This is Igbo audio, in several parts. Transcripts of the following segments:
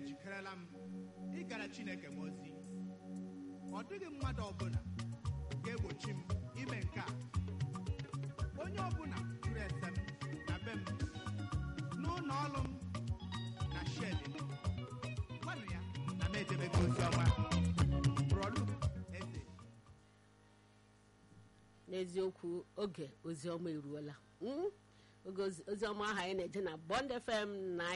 ejikerela m ịgara chineke m ozi ọ dịghị mmadụ ọbụla ga-egbochi m ime nke a onye ọbụla jụrụ ese m na be m n'ụlọ ọrụ m na shedi m gwanụ ya na m edebego ozi ọma brọlu eze n'eziokwu oge oziọma eruola Mm? oge ozi- oziọma ahụ anyị na-eje na bond fm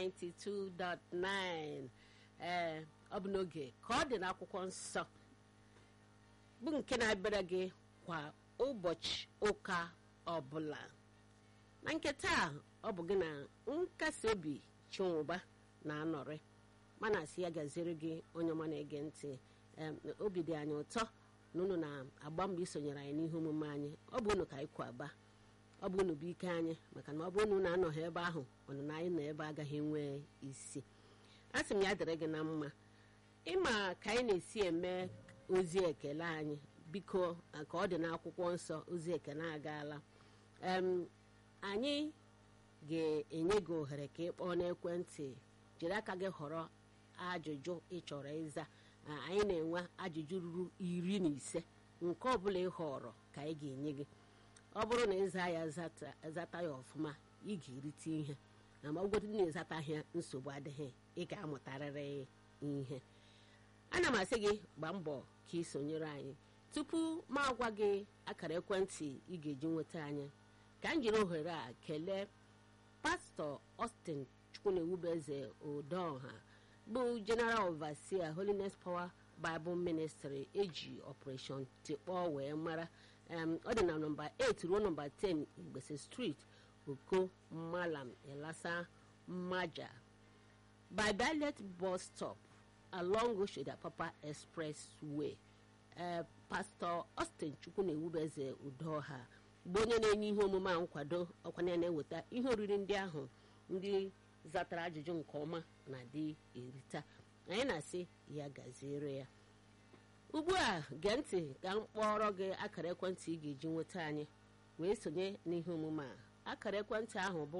92.9 ee ọ bụ n'oge ka ọ dị n'akwụkwọ nsọ bụ nke na-abịara gị kwa ụbọchị ụka ọbụla na nke taa ọ bụ gị na nkasi obi chinwụba na-anọrị mana asị ya gaziere gị onye ọma na-ege ntị em, obi dị anyị ụtọ na unu na-agba mbọ isonyere anyị n'ihe omume anyị ọ bụ unu ka anyị kwaba ọ bụ unu bụ ike anyị maka na ọ bụ unu na-anọghị ebe ahụ ọnụna anyị nọ ebe agaghị enwe isi a sị m ya dịrị gị na mma ịma ka anyị na-esi eme ozi ekele anyị biko ka ọ dị n'akwụkwọ nsọ ozi ekele agaala em anyị ga-enye gị ohere ka ị kpọọ n'ekwentị jiri aka gị họrọ ajụjụ ị chọrọ ịza a, anyị na-enwe ajụjụ ruru iri na ise nke ọbụla ị họrọ ka anyị ga-enye gị ọ bụrụ na ịza ya zata zata ya ọfụma ị ga-erite ihe na ma ọgwụgwọ na ịzataghị ya nsogbu adịghị ị ga-amụtarịrị ihe ana m asị gị gbaa mbọ ka ị sonyere anyị tupu m agwa gị akara ekwentị ị ga-eji nweta anyị ka m jiri ohere a kelee pastọ Austin chukwunewubeze odoha bụ general overseer holiness power bible ministry eji operation tikpọọ wee mara em, ọ dị na nọmba 8 ruo nọmba 10 igbese street oko malam elasa maja by Ballet bus stop along Oshodi Papa Expressway ee pastọ Austin Chukwu na-ewubeze udoha bụ onye na-enye ihe omume a nkwado ọkwanye na-eweta ihe oriri ndị ahụ ndị zatara ajụjụ nke ọma na dị erita anyị na-asị ya gaziere ya ugbu a gee ntị ka m kpọrọ gị akara ekwentị ị ga-eji nweta anyị wee sonye n'ihe omume a akara ekwentị ahụ bụ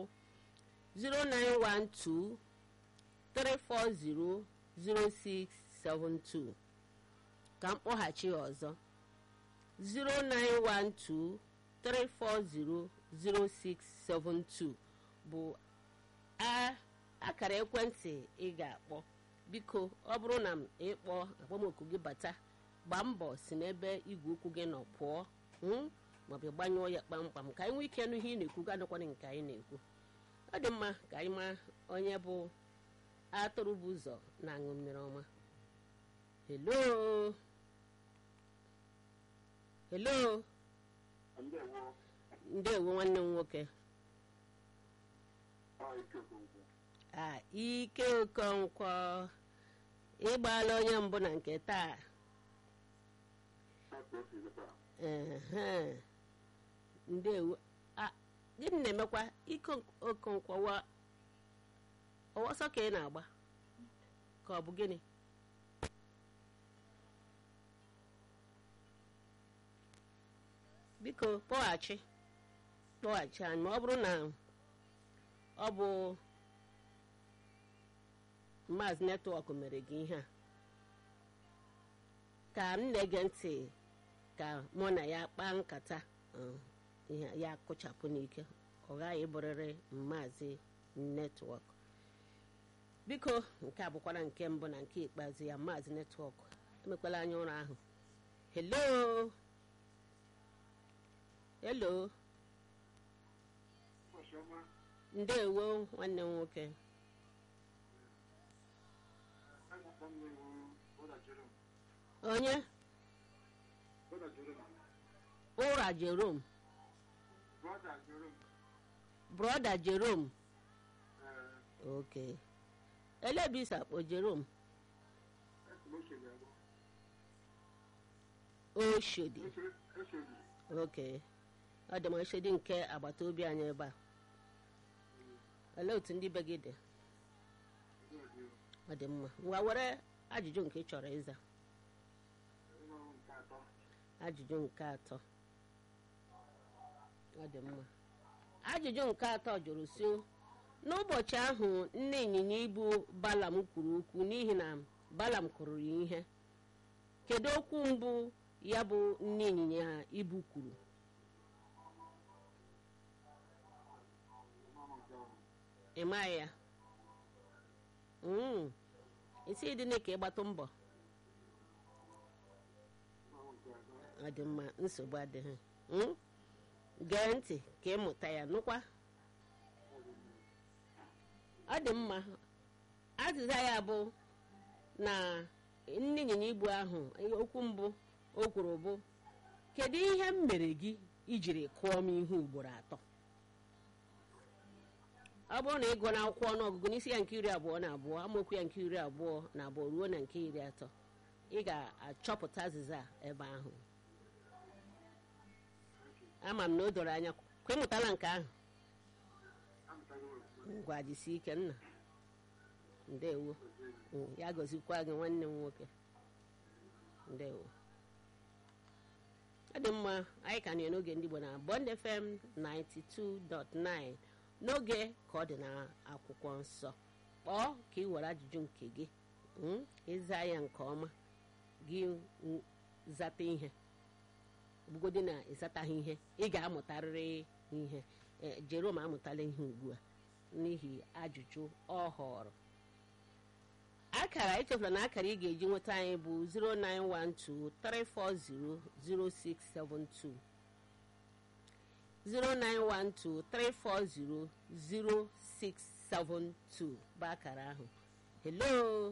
0912 3400672 ka m kpọghachi ya ọzọ 09123400672 bụ a- akara ekwentị ị ga-akpọ biko ọ bụrụ na m ịkpọ akpọmoku gị bata gbaa mbọ si n'ebe igwe okwu gị nọ pụọ mm, maọbụ gbanyụọ ya kpamkpam ka anyị nwee ike nụ ihe ị na-ekwu gadịkwana nke anyị na-ekwu ọ dị mma ka anyị maa onye bụ atụrụ bụ ụzọ na-aṅụ mmiri ọma helo helo Ndewo. ndewo nwanne m nwoke Ọ ike okonkwo. a ike okonkwo ịgbaala onye mbụ na nke taa Afọ osi zụta. ehe ndewo a gịnị na-emekwa ike okonkwo wa ọwọsọ ka ị na-agba ka ọ bụ gịnị biko kpọghachi kpọghachi anyị ma ọ bụrụ na ọ bụ maazị netwọk mere gị ihe a ka m na-ege ntị ka mụ na ya kpaa nkata uh, ihe ya kụchapụ n'ike ọ ghaghị ịbụrịrị maazị netwọk biko nke a bụkwara nke mbụ na nke ikpeazụ ya maazị netwọk emekwala anya ụra ahụ helo helo Ụbọchị ọma. ndewo nwanne m nwoke Akwụkwọ m na-ewu Brother Jerome. onye Brother Jerome. ụra jerom Brother Jerome. brọda jerom Ee, oke elebisa akpọ jerom esi m Oshodi abụọ. oshodi Oshodi- Oshodi. oke ọ dị m oshodi nke agbata obi anyị ebe a olee otu ndị be gị dị Ndị ọ dị mma ngwa were ajụjụ nke ị chọrọ ịza Ịnọrọ nke atọ. ajụjụ nke atọ ọ dị mma ajụjụ nke atọ jụrụ si n'ụbọchị ahụ nne ịnyịnya ibu balam kwuru okwu n'ihi na balam kụrụ ya ihe kedu okwu mbụ ya bụ nne ịnyịnya ibu kwuru ị maghị ya Mm. isi dị ka ịgbatụ mbọ ọ dị mma nsogbu adịghị Mm? gee ntị ka ịmụta ya nụkwa ọ dị mma azịza ya bụ na nne ịnyịnya ibu ahụ okwu mbụ o kwuru bụ kedu ihe m mere gị ijiri kụọ m ihe ugboro atọ ọ bụrụ na ị gụọ n'akwụkwọ ọnụọgụgụ n'isi ya nke iri abụọ na abụọ amaokwu ya nke iri abụọ na abụọ ruo na nke iri atọ ị ga-achọpụta azịza a ebe ahụ ama m na o doro anya kwa ịmụtala nke ahụ ngwa jisie ike nna ndewo Mm, ya gozikwa gị nwanne m nwoke ndewo ọ dị mma anyị ka nọ n'oge ndị Igbo na Bond FM 92.9 n'oge ka ọ dị n'akwụkwọ nsọ kpọọ ka ị were ajụjụ nke gị mm, ịza ya nke ọma gị mm, zata ihe bugodi na ịzataghị ihe ị ga-amụtarịrị ihe Eh, Jerome amụtala ihe ugbu a n'ihi ajụjụ ọ họrọ akara echefula na akara ị ga-eji nweta anyị bụ 09123400672 09123400672 bụ akara ahụ hello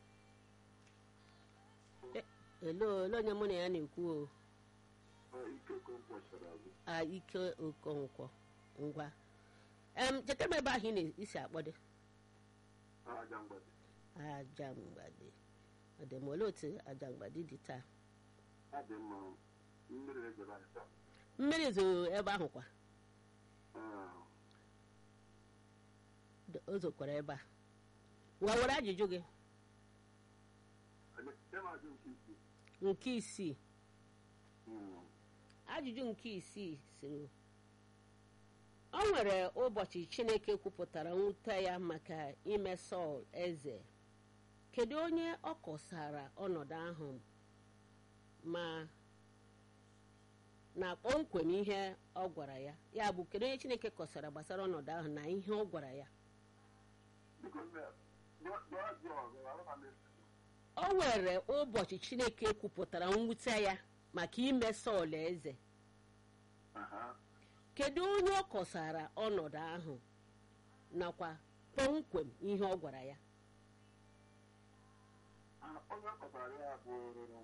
Eh, hello hello onye mụ na ya na-ekwu o ike kọmkwasara azụ a ike okonkwo ngwa em cheta m ebe ahụ ị na-esi akpọdo aja mgbede aja mgbade ọ dị m olee otu aja mgbade dị taa ọ dị mma mmiri ejere anyị taa mmiri zoro ebe ahụ kwa Ah, D- o zokwara ebe a ngwa were ajụjụ gị anyị- ịma ajụ nke isi nke isii Mm. ajụjụ nke isii sịrị o nwere ụbọchị chineke kwupụtara mwute ya maka ime sọl eze kedu onye ọ kọsara ọnọdụ ahụ ma na kpọmkwem ihe ọ gwara ya ya bụ kedu onye chineke kọsara gbasara ọnọdụ ahụ na ihe ọ gwara ya Biko, nne, jụọ jụọ ajụ ọzọ, arụma m esi. o nwere ụbọchị chineke kwupụtara mwute ya maka ime sọl eze Aha. kedu onye ọ kọsara ọnọdụ ahụ nakwa kpọmkwem ihe ọ gwara ya Ah, onye ọ kọtara ya bụ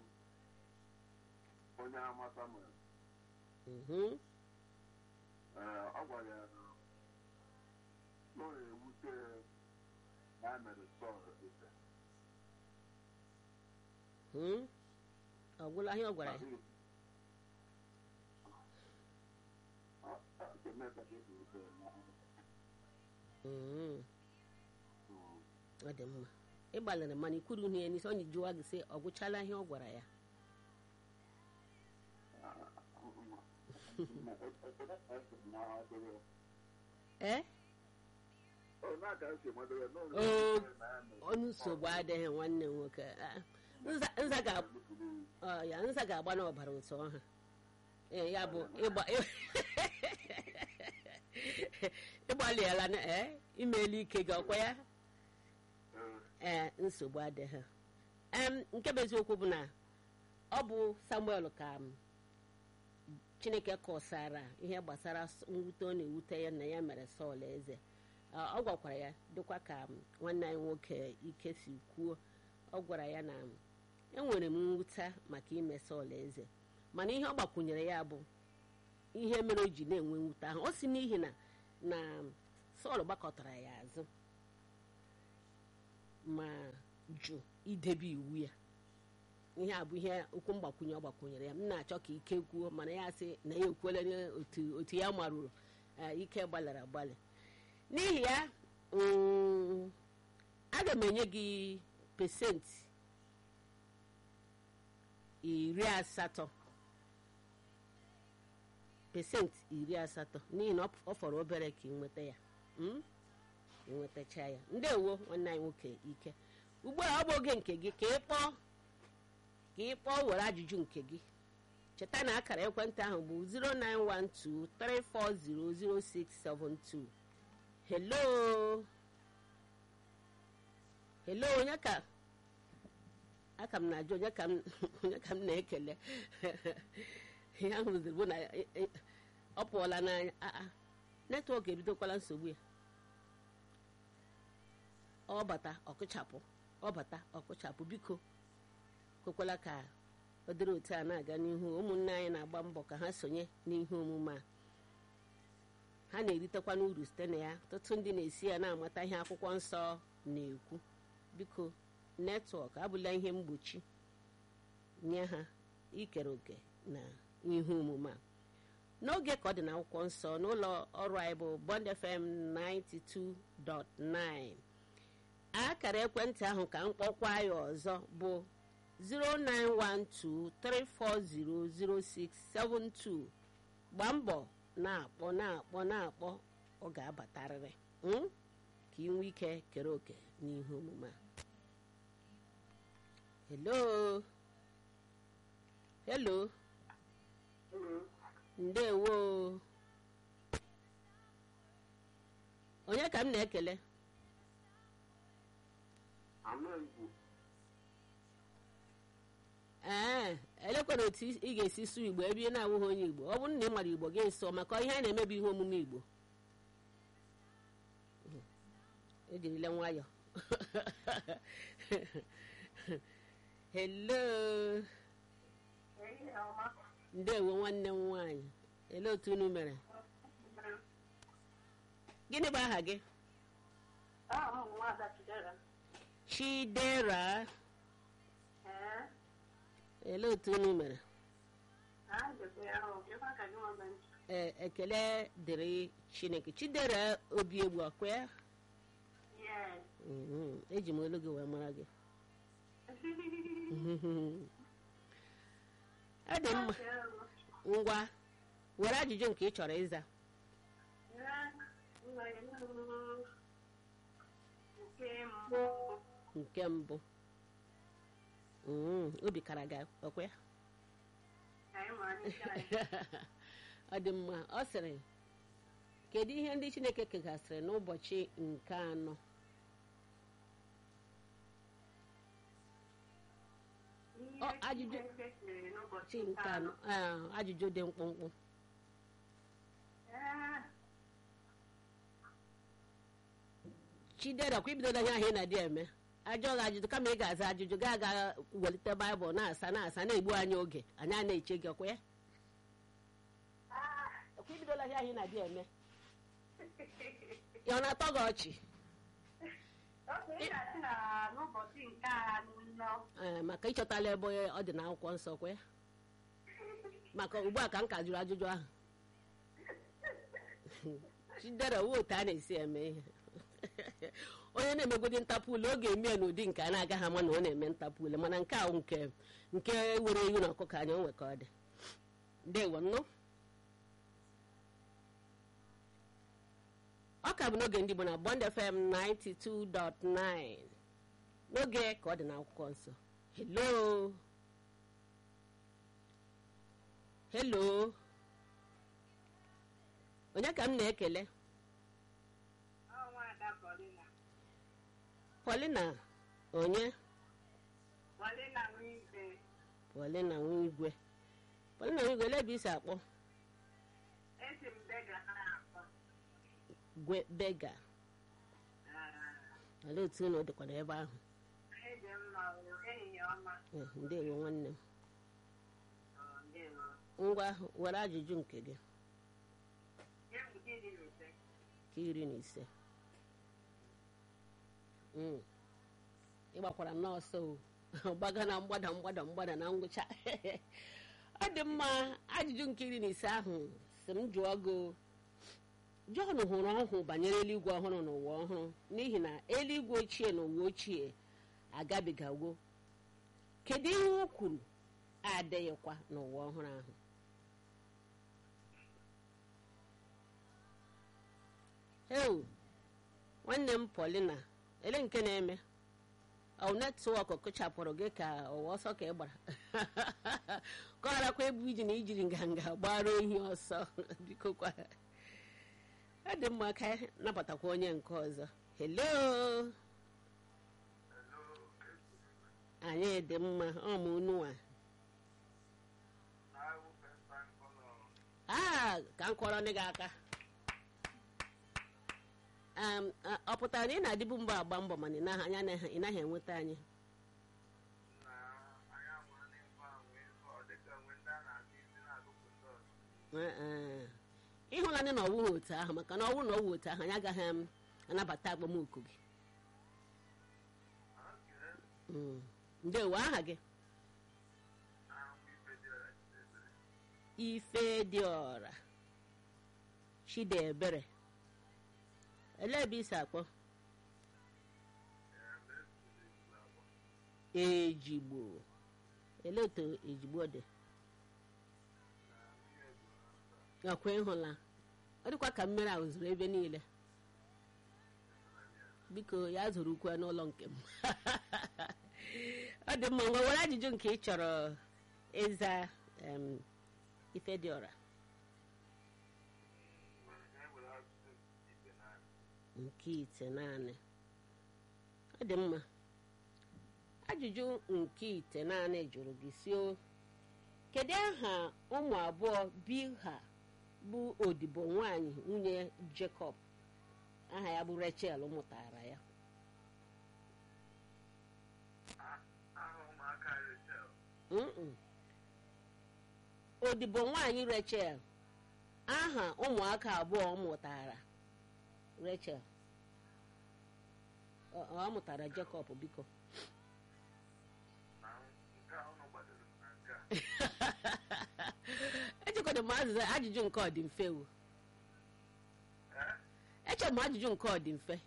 onye amata m Mhm. Ee, ọ gwara ya na na ọ na-ewute na a mere Sọl eze. Hmm? ọ gwụla ihe ọ gwara ya Ọ- ọ ga-eme ka e buru ụzọ na- Mhm. Mm. ọ dị mma ị gbalịrị mana ikwuru ihe ya n'isi onye jụwa gị sị ọ gwụchala ihe ọ gwara ya ee Oo, onye nsogbu adịghị nwanne m nwoke Ah, nza- nza ga- ọ, ya nza ga-agba n'ọbara ụtọ ọha ee ya bụ ịgba ịgbalịala na ee imeela ike gị ọkwa ya ee nsogbu adịghị em nke bụ eziokwu bụ na ọ bụ samuel ka m chineke kọsara ihe gbasara s- mwute ọ na-ewute ya na ya mere sọl eze Ọ- ọ gwakwara ya dịkwa ka m nwanne anyị nwoke ike si kwuo ọ gwara ya na enwere m mwute maka ime sọl eze mana ihe ọ gbakwunyere ya bụ ihe mere o ji na-enwe mwute ahụ ọ si n'ihi na na sọl gbakọtara ya azụ ma jụ idebe iwu ya ihe a bụ ihe okwu mgbakwunye ọ gbakwunyere ya m na-achọ ka ike kwuo mana ya sị na ya ekwela otu otu ya marụrụ eh, ike gbalịrị agbalị n'ihi ya mm, aga m enye gị pesenti iri asatọ pesenti iri asatọ n'ihi na ọ- ọ fọrọ obere ka ị nweta ya Mm? enwetacha ya ndewo nwanne anyị nwoke ike ugbu a ọ bụ oge nke gị ka ị kpọọ ka ị kpọọ were ajụjụ nke gị cheta na akara ekwentị ahụ bụ 09123400672 hello hello onye ka aka m na-ajụ onye ka m onye ka m na-ekele ihe ahụ ziri bụ na e- e- ọ pụọla n'anya aa netwọk ebidokwala nsogbu ya ọ bata ọkụchapụ ọ bata ọkụchapụ biko kwekwala ka ọ dịrị otu a na-aga n'ihu ụmụnne anyị na-agba mbọ ka ha sonye n'ihe omume a ha na-eritekwa n'uru site na ya ọtụtụ ndị na-esi ya na-amata ihe akwụkwọ nsọ na-ekwu biko netwọk abụla ihe mgbochi nye ha ikere òkè na ihe omume a n'oge ka ọ dị n'akwụkwọ nsọ n'ụlọ ọrụ anyị bụ Bond FM 92.9 akara ekwentị ahụ ka mkpọkwa ya ọzọ bụ 09123400672 gbaa mbọ na-akpọ na-akpọ na-akpọ ọ ga-abatarịrị mm? ka ị nwee ike kere òkè n'ihe omume a hello hello ndewo onye ka m na-ekele Ama Igbo. ee elekwana otu ị ga-esi sụọ igbo ebe ị na-awụghị onye igbo ọ bụrụ na ị mara igbo gị nsọ maka ihe a na-emebi ihe omume igbo ejirila nwayọ hello ndewo nwanne m nwaanyị ele otu unu mere gịnị bụ aha gị chidera ele otu unu mere ee ekele dịrị chineke chidera obi egbu ọkwa ya Mhm, eji m olu gị wee mara gị ọ dị mma ngwa were ajụjụ nke ị chọrọ ịza nke mbụ Mhm, obi kara gị ọkwa ya ọ dị mma ọ sịrị kedu ihe ndị chineke kegasịrị n'ụbọchị nke anọ Ọ, ajụjụ- chi nke anọ ah, ajụjụ dị mkpụmkpụ chidera kwa ibidola ihe ahụ ị na-adị eme ajọ gị ajụjụ kama ị ga-aza ajụjụ gaa aga welite baịbụl na-asa na-asa na-egbu anyị oge anyị a na-eche gị ọkwa ya kwa ibidola ihe ahụ ị na-adị eme ya ọ na-atọ gị ọchị n'ụbọchị nke anọ Ee, maka ịchọtala ebe ọ dị n'akwụkwọ nsọ kwa ya maka ugbu a ka m ka jụrụ ajụjụ ahụ chidera uwe otu a na-esi eme ihe onye na-emegodi ntapụle ọ ga-eme ya n'ụdị nke a na-agaghị ama na ọ na-eme ntapụle mana nke ahụ nke nke were ewu na ọkụkọ anya onwe ka ọ dị ndewo nnụ ọ ka bụ n'oge ndị Igbo na Bond FM 92.9 n'oge ka ọ dị n'akwụkwọ nsọ hello hello onye ka m na-ekele ọnwa ada Paulina Paulina onye Paulina Nwibe Paulina Nwigwe Paulina Nwigwe ele ebe isi akpọ esi m bega ha akpọ gwe bega olee otu unu dịkwana ebe ahụ eji mma o, ehihie ọma Eh, ndewo nwanne m Ọ, ndewo. ngwa were ajụjụ nke gị Nye m nke iri na ise. ka iri na ise Mm. ị gbakwara nọọsụ o gbaga na mgbada mgbada mgbada na ngwụcha ọ dị mma ajụjụ nke iri na ise ahụ si m jụọ gị o. Jọn hụrụ ọhụụ banyere eluigwe ọhụrụ na ụwa ọhụrụ n'ihi na eluigwe ochie na ụwa ochie agabigawo kedu ihe o kwuru adịghịkwa n'ụwa ọhụrụ ahụ heu nwanne m polina ele nke na-eme ọ netwọk kụchapụrụ gị ka ụwa ọsọ ka ị gbara ka ọ gharakwa ebu iji na ijiri nganga gbara ohi ọsọ biko kwa ọ dị mma ka anyị nabatakwa onye nke ọzọ hello anyị dị mma ọmụ unua aa ka m kọrọ ndị gị aka Em, a- ọ pụtara na ị na-adịbu mbọ agba mbọ mana ị naghị- anya naghị- ị naghị enweta anyị Ee, ee. ịhụla ndị na ọwụghị otu ahụ maka na ọwụ na ọwụ otu ahụ anyị agaghị em, anabata agbamoku gị Mm. ndewo aha gị ife dị ọra chidiebere elee ebe isi akpọ ejigbo elee otu ejigbo dị ọkwa ịhụla ọ dịkwa ka mmiri ahụ zuru ebe niile biko ya zụrụ ukwe n'ụlọ nke m ọ dị mma ngwa were ajụjụ nke ị chọrọ ịza em, ife dị ọra nke ite naanị ọ dị mma ajụjụ nke ite naanị jụrụ gị si o kedu aha ụmụ abụọ bilha bụ odibo nwanyị nwunye jacob aha ya bụ rachel mụtara ya Mm-mm. odibo nwanyị rachel aha ụmụaka abụọ ọ mụtara rachel ọ ọ mụtara jacob biko echekọdị m azịza ajụjụ nke ọ dị mfe o eche m ajụjụ nke ọ dị mfe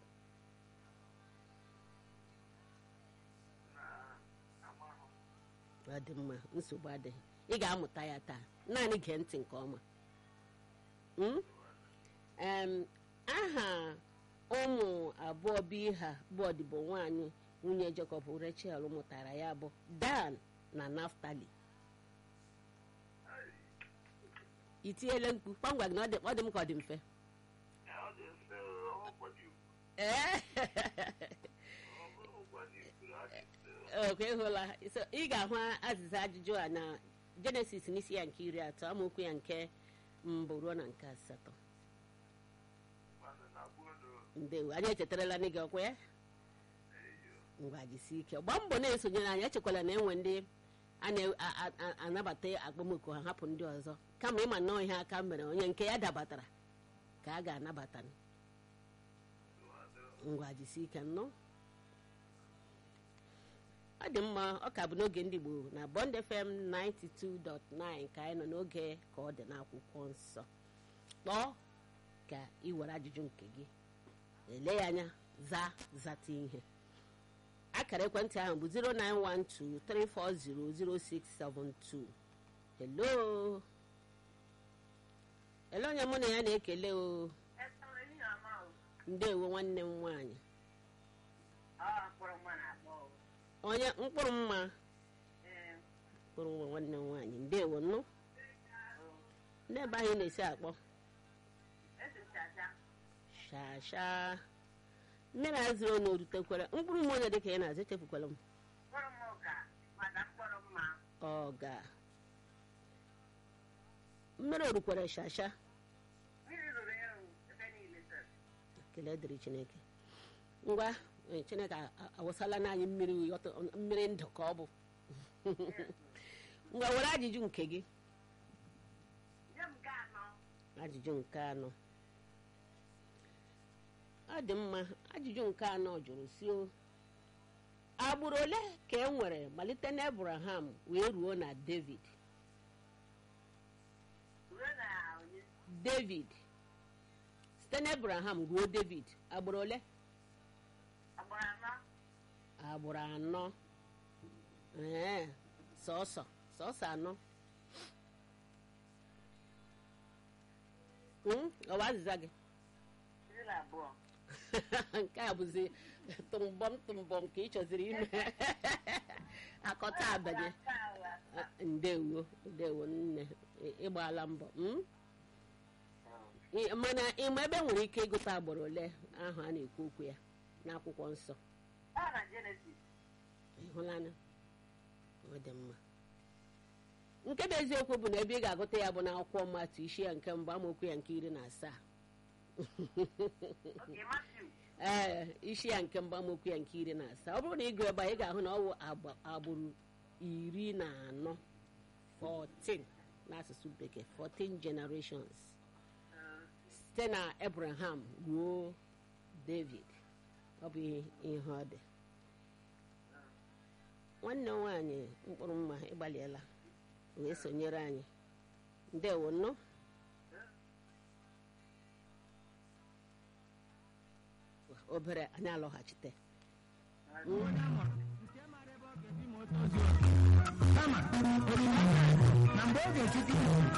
ọ dị mma nsogbu adịghị ị ga-amụta ya taa naanị gee ntị nke ọma Mm? Em, aha ụmụ abụọ bụ ha bụ ọdịbo nwanyị nwunye Jacob Rachel mụtara ya bụ Dan na Naftali i tinyela mkpu kpamgwa gị na ọ dị- ọ dị m ka ọ dị mfe ee okwe ịhụla So, ị ga-ahụ azịza ajụjụ a na jenesis n'isi ya nke iri atọ amaokwu ya nke mbụ ruo na nke asatọ ndewo anyị echetarala ndị gị ọkwa ya ngwa jisi ike gbaa mbọ na-esonyere anyị echekwala na enwe ndị a na-anabata akpọmoku ha hapụ ndị ọzọ kama ịma nnọọ ihe aka mere onye nke ya dabatara ka a ga-anabata ngwa jisi ike nnọọ ọ dị mma ọ ka bụ n'oge ndị Igbo na Bond FM 92.9 ka anyị nọ n'oge ka ọ dị n'akwụkwọ nsọ kpọọ ka ị were ajụjụ nke gị ele ya anya zaa zata ihe akara ekwentị ahụ bụ 09123400672 hello ele onye mụ na ya na-ekele o ndewo nwanne m nwaanyị onye mkpụrụ mma mkpụrụ nwa nwanne m nwaanyị ndewo nnụ n'ebe anyị na-esi akpọ shasha mmiri azụrụ na orutekwara mkpụrụ m onye dịka ị na-azụ echefukwala m ọga mmiri orukwara shasha ekele dịrị chineke ngwa eh, chineke a- a- awụsala n'anyị mmiri ụyọtọ- mmiri ndụ ka ọ bụ ngwa were ajụjụ nke gị ajụjụ nke anọ ọ dị mma ajụjụ nke anọ jụrụ si o agbụrụ ole ka e nwere malite na abraham wee ruo na david david site na abraham ruo david agbụrụ ole agbụrụ anọ ee sọsọ sọsọ anọ Mm, ọwa azịza gị nke a bụzi tụmbọm tụmbọm ka ị chọziri ime akọta abanye Ah, ndewo ndewo nne ị- ịgbaala mbọ mm? Ị- mana ịma ebe nwere ike ịgụta agbụrụ ole ahụ a na-ekwu okwu ya n'akwụkwọ nsọ Ọ na Genesis. ịhụlanụ ọ dị mma nke bụ eziokwu bụ na ebe ị ga-agụta ya bụ n'akwụkwọ mmatụ isi ya nke mbụ amaokwu ya nke iri na asaa Okay, Matthew. ee isi ya nke mbụ amaokwu ya nke iri na asaa ọ bụrụ na ị gụọ ebe a ị ga-ahụ na ọ bụ agba- agbụrụ iri na anọ 14 n'asụsụ bekee 14 generations Uh, site na abraham ruo david ọ bụ ihe ihe ọ dị nwanne m nwaanyị mkpụrụ mma ịgbalịela wee sonyere anyị ndewo nnọọ obere anyị alọghachite onye amụrụ nke mara ebe ọ ga-ebi ma o tozuo kama olileanya dị na mgbe ọ ga-esite